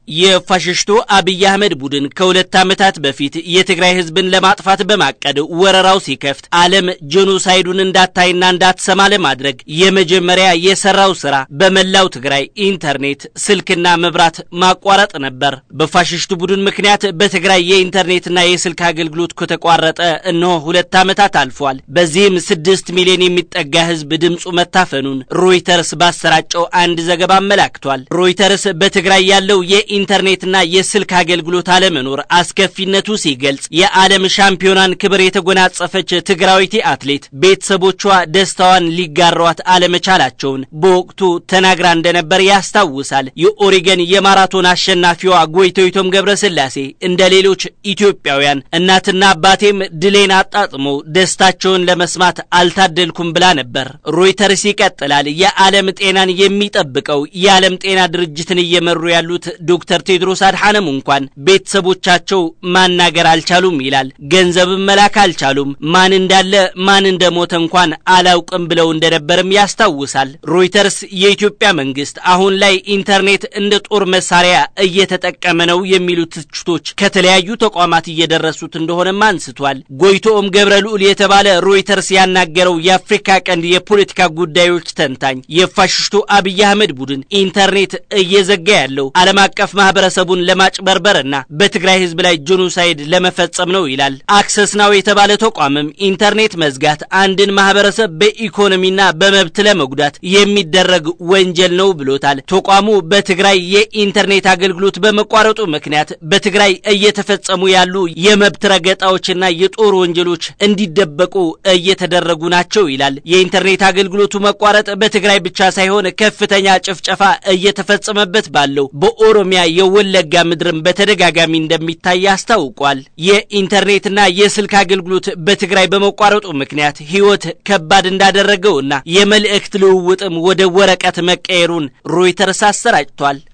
የፋሽስቱ አብይ አህመድ ቡድን ከሁለት ዓመታት በፊት የትግራይ ሕዝብን ለማጥፋት በማቀድ ወረራው ሲከፍት ዓለም ጄኖሳይዱን እንዳታይና እንዳትሰማ ለማድረግ የመጀመሪያ የሰራው ስራ በመላው ትግራይ ኢንተርኔት፣ ስልክና መብራት ማቋረጥ ነበር። በፋሽስቱ ቡድን ምክንያት በትግራይ የኢንተርኔትና የስልክ አገልግሎት ከተቋረጠ እነሆ ሁለት ዓመታት አልፏል። በዚህም ስድስት ሚሊዮን የሚጠጋ ሕዝብ ድምፁ መታፈኑን ሮይተርስ ባሰራጨው አንድ ዘገባ አመላክቷል። ሮይተርስ በትግራይ ያለው የ ኢንተርኔትና የስልክ አገልግሎት አለመኖር አስከፊነቱ ሲገልጽ የዓለም ሻምፒዮናን ክብር የተጎናጸፈች ትግራዊቲ አትሌት ቤተሰቦቿ ደስታዋን ሊጋሯት አለመቻላቸውን በወቅቱ ተናግራ እንደነበር ያስታውሳል። የኦሪገን የማራቶን አሸናፊዋ ጎይቶይቶም ገብረስላሴ እንደ ሌሎች ኢትዮጵያውያን እናትና አባቴም ድሌን አጣጥመው ደስታቸውን ለመስማት አልታደልኩም ብላ ነበር። ሮይተርስ ይቀጥላል። የዓለም ጤናን የሚጠብቀው የዓለም ጤና ድርጅትን እየመሩ ያሉት ዶክተር ቴድሮስ አድሓነም እንኳን ቤተሰቦቻቸው ማናገር አልቻሉም ይላል። ገንዘብም መላክ አልቻሉም። ማን እንዳለ ማን እንደሞተ እንኳን አላውቅም ብለው እንደነበርም ያስታውሳል። ሮይተርስ የኢትዮጵያ መንግስት አሁን ላይ ኢንተርኔት እንደ ጦር መሳሪያ እየተጠቀመ ነው የሚሉ ትችቶች ከተለያዩ ተቋማት እየደረሱት እንደሆነም አንስቷል። ጎይቶኦም ገብረ ልዑል የተባለ ሮይተርስ ያናገረው የአፍሪካ ቀንድ የፖለቲካ ጉዳዮች ተንታኝ የፋሽስቱ አብይ አህመድ ቡድን ኢንተርኔት እየዘጋ ያለው ዓለም አቀፍ ማህበረሰቡን ለማጭበርበርና በትግራይ ህዝብ ላይ ጄኖሳይድ ለመፈጸም ነው ይላል። አክሰስ ናው የተባለ ተቋምም ኢንተርኔት መዝጋት አንድን ማህበረሰብ በኢኮኖሚና በመብት ለመጉዳት የሚደረግ ወንጀል ነው ብሎታል። ተቋሙ በትግራይ የኢንተርኔት አገልግሎት በመቋረጡ ምክንያት በትግራይ እየተፈጸሙ ያሉ የመብት ረገጣዎችና የጦር ወንጀሎች እንዲደበቁ እየተደረጉ ናቸው ይላል። የኢንተርኔት አገልግሎቱ መቋረጥ በትግራይ ብቻ ሳይሆን ከፍተኛ ጭፍጨፋ እየተፈጸመበት ባለው በኦሮሚያ የወለጋ ምድርን በተደጋጋሚ እንደሚታይ አስታውቋል። የኢንተርኔትና የስልክ አገልግሎት በትግራይ በመቋረጡ ምክንያት ህይወት ከባድ እንዳደረገውና የመልእክት ልውውጥም ወደ ወረቀት መቀየሩን ሮይተርስ አሰራጭቷል።